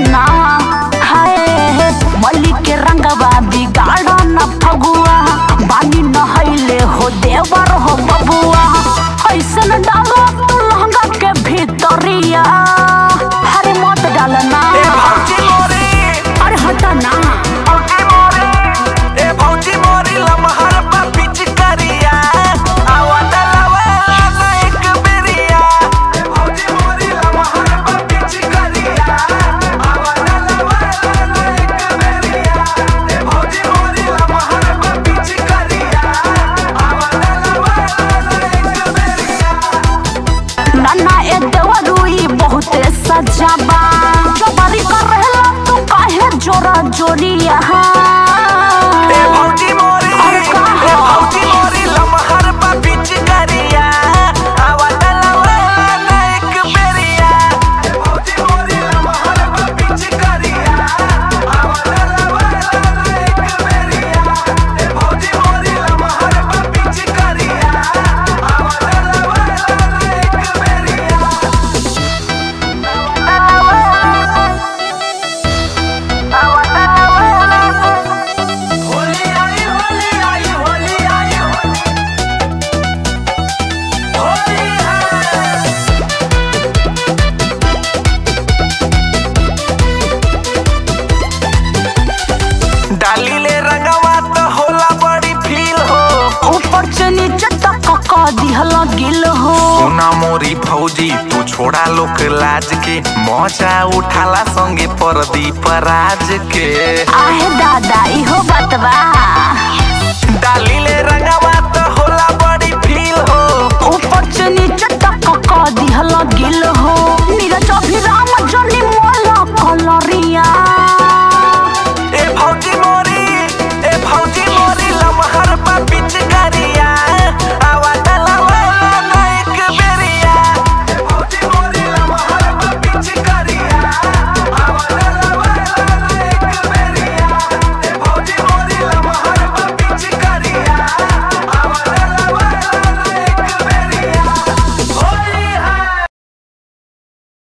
ना हाय मल्ली के रंगवा बिगाड़ न फगुआ बानी नहैले हो देवर हो बबुआ ऐसन डालो तू लहंगा के भीतरिया हरे मत डालना ए भौजी मोरी अरे हटा ना भौजी मोरी ए भौजी मोरी लमहर बा पिचकारिया आवा डलावा ना एक बेरिया ए भौजी मोरी लमहर बा पिचकारिया आवा डलावा ना एक बेरिया ए भौजी मोरी लमहर बा पिचकारिया आवा डलावा ना एक बेरिया नाना ए देवरुई बहुते सजाबा जबरी कर रहला तू काहे जोरा जोरिया ए भौजी मोरी अरे का ए हो? भौजी मोरी लमहर बा पिचकारिया आवा डलावा ना एक बेरिया ए भौजी मोरी लमहर बा पिचकारिया आवा डलावा ना एक बेरिया ए भौजी मोरी लमहर बा पिचकारिया आवा डलावा ना एक बेरिया होली आई होली आई होली आई होली होली है डाली ले रंगवा तो होला बड़ी फील हो ऊपर से नीचे तक का दिहल गिल हो सोना मोरी भौजी तू छोड़ा लोक लाज के मजा उठाला संगे परदीप राज के आहे दादा इहो बतवा डाली ले रंगवा तो होला बड़ी फील हो ऊपर से नीचे तक का दिहल गिल हो नीरज अभिराम